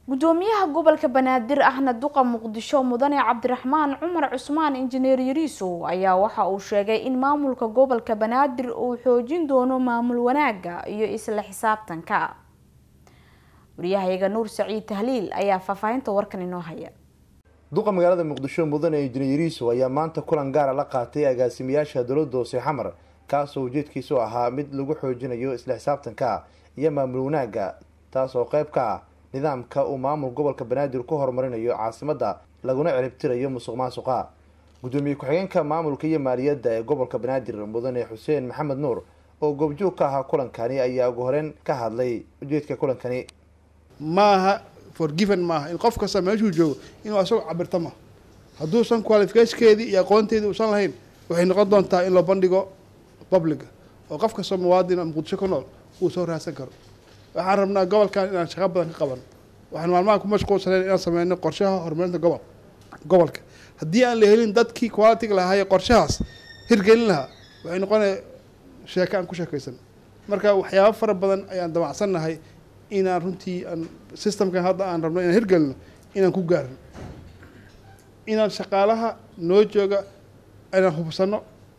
gudoomiyaha gobolka banaadir ahna duqa muqdisho mudane cabdiraxmaan cumar cusmaan injineer yariisow ayaa waxa uu sheegay in maamulka gobolka banaadir uu xoojin doono maamul wanaaga iyo isla xisaabtanka wariyahayaga nuur saciid tahliil ayaa faahfaahinta warkan inoo haya duqa magaalada muqdisho mudane injineer yariisow ayaa maanta kulan gaara la qaatay agaasimayaasha dowladda hoose xamar kaasoo ujeedkiisu ahaa mid lagu xoojinayo isla xisaabtanka iyo maamul wanaaga taas oo qayb ka ah nidaamka uu maamul gobolka banaadir ku horumarinayo caasimadda laguna ciribtirayo musuq maasuqa gudoomiye ku-xigeenka maamulka iyo maaliyadda ee gobolka banaadir mudane xuseen maxamed nuur oo goobjoog ka ahaa kulankani ayaa ugu horeyn ka hadlay ujeedka kulankani maaha forgiven maaha in qof kasta meeshuu joogo inuu asagoo cabirto ma hadduusan qualificationkeedii iyo aqoonteedii uusan lahayn waxay noqon doontaa in loo bandhigo publica oo qof kastoo muwaadina muqdisho ku nool uu soo raadsan karo waxaan rabnaa gobolkan inaan shaqo badan ka qaban waxaan maalmaha ku mashquulsanayn inaan sameyno qorshaha horumarinta gobol gobolka haddii aan la helin dadkii qualitiga lahaaye qorshahaas hirgelin lahaa waxay noqonaya sheeko aan ku sheekaysan marka waxyaabo fara badan ayaan damacsannahay inaan runtii aan systemkan hadda aan rabno inaan hirgelino inaan ku gaarno inaan shaqaalaha noo jooga inaan hubsano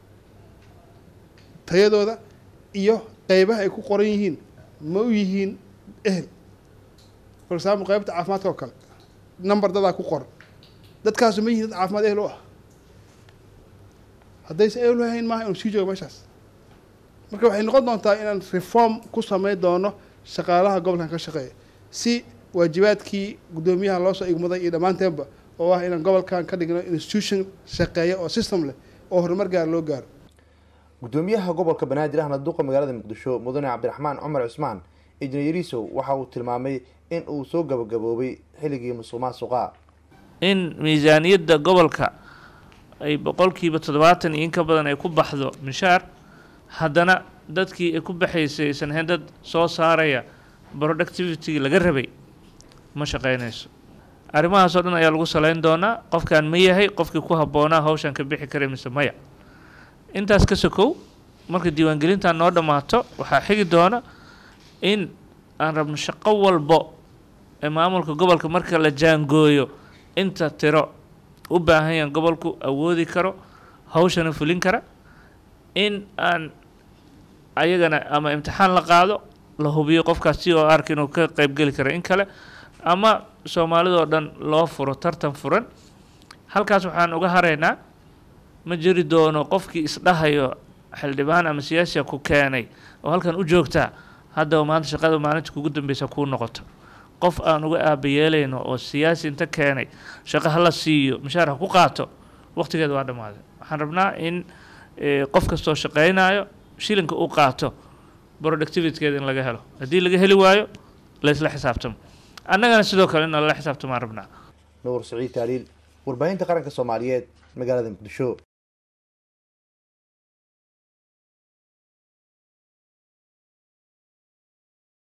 tayadooda iyo qeybaha ay ku qoran yihiin ma u yihiin ehel for example qeybta caafimaadka oo kale number dadaa ku qoran dadkaasu ma yihiin dad caafimaad ehel u ah haddayse ehel u hayn maaha inuu sii joogo meeshaas marka waxay noqon doontaa inaan reform ku sameyn doono shaqaalaha gobolkan ka shaqeeya si waajibaadkii guddoomiyaha loosoo igmaday iyo dhammaanteenba oo ah inaan gobolkan ka dhigno institution shaqeeya oo system leh oo horumar gaar loo gaaro gudoomiyaha gobolka banaadir ahna duqa magaalada muqdisho mudane cabdiraxmaan cumar cusmaan injineer yariisow waxa uu tilmaamay in uu soo gabagaboobay xilligii musuq maasuqa in miisaaniyadda gobolka ay boqolkiiba toddobaatan iyo in ka badan ay ku baxdo mishaar haddana dadkii ay ku baxaysay aysan ahayn dad soo saaraya productivity laga rabay ma shaqeynayso arrimahaas oo dhan ayaa lagu saleyn doonaa qofkan ma yahay qofkii ku habboonaa hawshan ka bixi karay mise maya intaas ka sokow marka diiwaangelintan noo dhammaato waxaa xigi doona in aan rabno shaqo walbo ee maamulka gobolka marka la jaangooyo inta tiro u baahan yahan gobolku awoodi karo hawshana fulin kara in aan ayagana ama imtixaan la qaado la hubiyo qofkaas si oo arka inuu ka qeybgeli karo in kale ama soomaalidoo dhan loo furo tartan furan halkaas waxaan uga haraynaa ma jiri doono qofkii isdhahayo xildhibaan ama siyaasiya ku keenay oo halkan u joogtaa haddaba maanta shaqada maalinta kugu dambeysa kuu noqoto qof aan uga aabayeelayno oo siyaasi inta keenay shaqo hala siiyo mishaar ha ku qaato waqtigeeda waa dhammaaday waxaan rabnaa in qof kastoo shaqeynayo shilinka u qaato productivitykeeda in laga helo haddii laga heli waayo laysla xisaabtamo annagana sidoo kale in lala xisaabtamaan rabnaa nuur saciid taaliil warbaahinta qaranka soomaaliyeed magaalada muqdisho